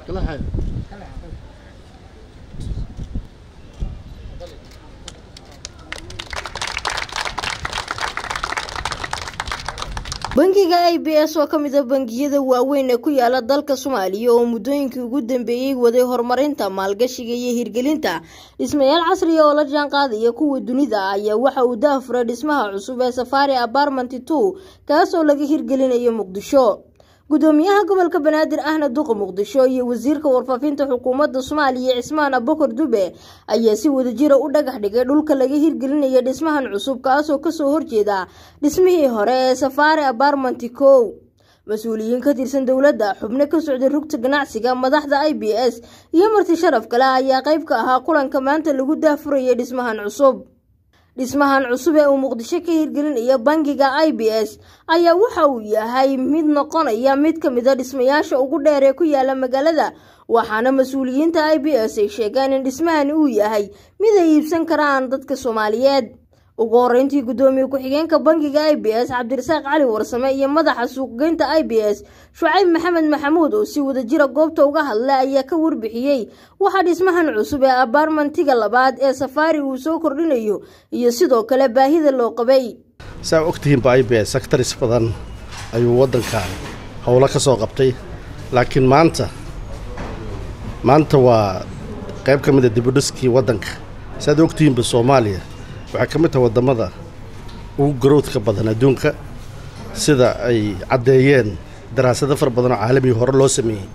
bangiga i b s oo ka mid a bangiyada waaweyn ee ku yaala dalka soomaaliya oo muddooyinkii ugu dambeeyey waday horumarinta maalgashiga iyo hirgelinta dhismayaal casriya oo la jaan qaadaya kuwa dunida ayaa waxa uu daafuray dhismaha cusub ee safari apartment two kaas oo laga hirgelinayo muqdisho gudoomiyaha gobolka banaadir ahna duqa muqdisho iyo wasiirka warfaafinta xukuumadda soomaaliya cismaan abukar dube ayaa si wadajira u dhagax dhigay dhulka laga hirgelinaya dhismahan cusub kaasoo kasoo horjeeda dhismihii hore ee safaari apartment kow mas-uuliyiin ka tirsan dowladda xubno ka socday rugta ganacsiga madaxda i b s iyo marti sharaf kale ayaa qayb ka ahaa kulanka maanta lagu daafurayay dhismahan cusub dhismahan cusub ee uu muqdisho ka hirgelinaya bangiga i b s ayaa waxa uu yahay mid noqonaya mid ka mid a dhismayaasha ugu dheer ee ku yaala magaalada waxaana mas-uuliyiinta i b s ay sheegeen in dhismahani uu yahay mid ay iibsan karaan dadka soomaaliyeed ugu horeyntii gudoomiye ku-xigeenka bangiga i b s cabdirasaaq cali warsame iyo madaxa suuqgeynta i b s shucayb maxamed maxamuud oo si wadajira goobta uga hadla ayaa ka warbixiyey waxaa dhismahan cusub ee abaarmantiga labaad ee safaari uu soo kordhinayo iyo sidoo kale baahida loo qabay saa ogtihiinba i b s sectaris badan ayuu waddankan howlo ka soo qabtay laakiin maanta maanta waa qayb ka mid a dibudhiskii waddanka saaad ogtihiinba soomaaliya waxay ka mid tahay waddamada ugu garowdka badan adduunka sida ay caddeeyeen daraasado fara badan oo caalamiga hore loo sameeyey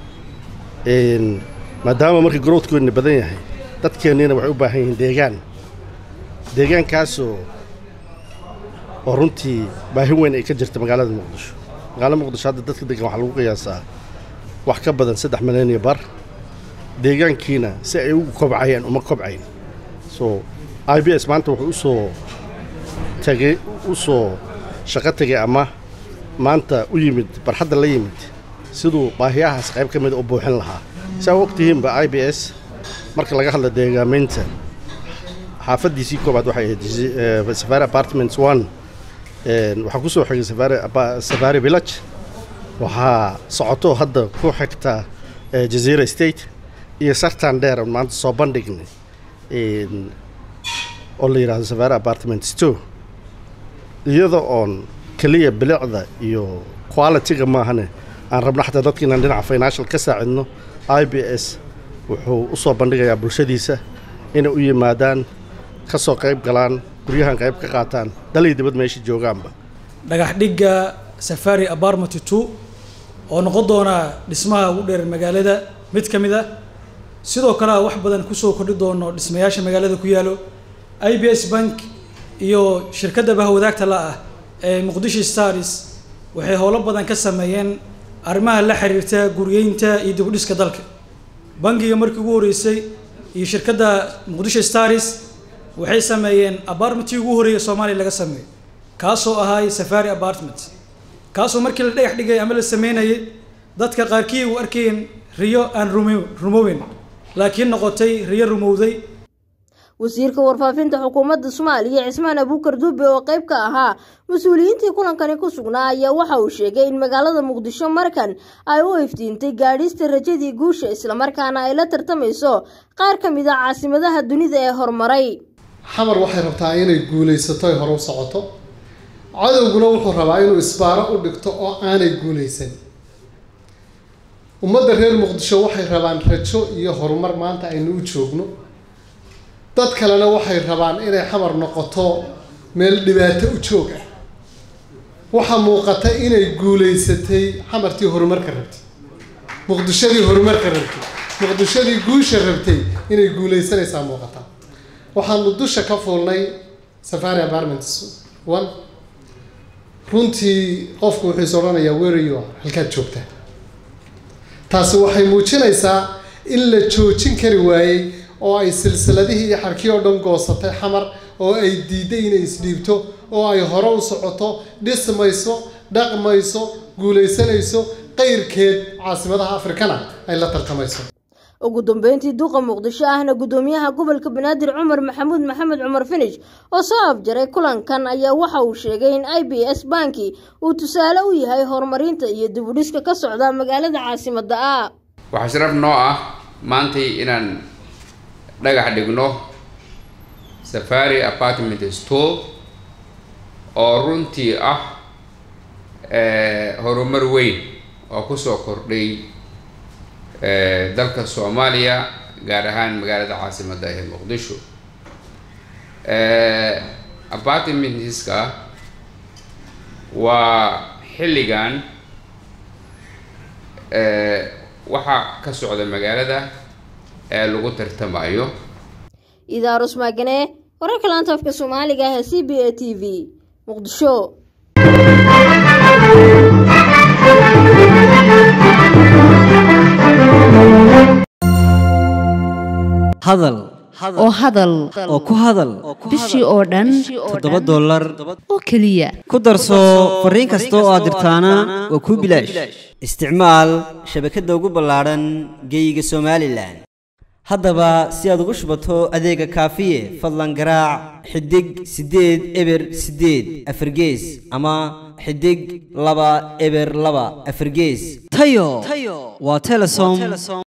maadaama marka garowdkoodna badan yahay dadkeenniina waxay u baahan yihiin deegaan deegaankaasoo oo runtii baahi weyn ay ka jirta magaalada muqdisho magaalada muqdisho hadda dadka degan waxaa lagu qiyaasaa wax ka badan saddex milyan iyo bar deegaankiina si ay ugu kobcayaan uma kobcayn so i b s maanta wuxuu usoo tagay u soo shaqo tegay ama maanta u yimid barxadda la yimid siduu baahiyahaas qayb ka mida u buuxin lahaa saa ogtihiinba i b s marka laga hadla deegaamaynta xaafaddiisii koobaad waxay ahayd safari apartments one waxaa ku soo xigay safari village waxaa socoto hadda ku xigta jazeera state iyo sartan dheer on maanta soo bandhignay oo la yidhahdo safari apartments two iyada oon keliya bilicda iyo quality-ga maahane aan rabno xataa dadka inaan dhinaca financial ka saacidno i b s wuxuu u soo bandhigayaa bulshadiisa inay u yimaadaan ka soo qayb galaan guryahan qayb ka qaataan dalay dibad meesha joogaanba dhagax dhigga safari apartment two oo noqon doona dhismaha ugu dheer magaalada mid ka mid ah sidoo kale a wax badan kusoo kordhi doono dhismayaasha magaalada ku yaalo i b s bank iyo shirkadda bahwadaagta la ah ee muqdisho stars waxay howlo badan ka sameeyeen arrimaha la xiriirta guryeynta iyo dibudhiska dalka bangiga markii ugu horreysay iyo shirkadda muqdisho stars waxay sameeyeen apartmentii ugu horreeya soomaaliya laga sameeyo kaasoo ahaay safari apartment kaasoo markii la dhagax dhigay ama la sameynayay dadka qaarkii u arkayeen riyo aan rumo rumoweyn laakiin noqotay riyo rumowday wasiirka warfaafinta xukuumadda soomaaliya cismaan abuukar dube oo qayb ka ahaa mas-uuliyiintii kulankani ku sugnaa ayaa waxa uu sheegay in magaalada muqdisho markan ay u iftiintay gaadhista rajadii guusha islamarkaana ay la tartamayso qaar ka mid a caasimadaha dunida ee horumaray xamar waxay rabtaa inay guulaysato ay hore u socoto cadowguna wuxuu rabaa inuu isbaaro u dhigto oo aanay guulaysan ummadda reer muqdisho waxay rabaan rajo iyo horumar maanta aynu u joogno dad kalena waxay rabaan inay xamar noqoto meel dhibaato u joog ah waxaa muuqata inay guulaysatay xamartii horumarka rabtay muqdishadii horumarka rabtay muqdishadii guusha rabtay inay guulaysanaysaa muuqata waxaanu dusha ka fuulnay safari apartments one runtii qofku wuxuu is odhanayaa werayo halkaad joogtaa taasi waxay muujinaysaa in la joojin kari waayey oo ay silsiladihii iyo xarkii oo dhan goosatay xamar oo ay diiday inay isdhiibto oo ay hore u socoto dhismayso dhaqmayso guulaysanayso qayrkeed caasimadaha afrikana ay la tartamayso ugu dambeyntii duqa muqdisho ahna gudoomiyaha gobolka banaadir cumar maxamuud maxamed cumar finish oo soo afjaray kulankan ayaa waxa uu sheegay in i b s banki uu tusaale u yahay horumarinta iyo dibudhiska ka socda magaalada caasimada ah waxaa sharaf noo ah maantay inaan dhagax dhigno safari apartment store oo runtii ah horumar weyn oo kusoo kordhay dalka soomaaliya gaar ahaan magaalada caasimadda ee muqdisho apartmentska waa xilligan waxaa ka socda magaalada ee lagu tartamayo idaarus maagane wararka laanta afka soomaaliga ah ee c b a t v muqdisho hadal oo hadal oo ku hadal bishii oo dhan toddoba dollar oo keliya ku darso fariin kasta oo aad dirtaana waa kuu bilaash isticmaal shabakadda ugu ballaadhan geeyiga somalilan haddaba si aad ugu shubato adeega kaafiye fadlan garaac xidig siddeed eber siddeed afargees ama xidig laba eber laba afargees tayo waa telesom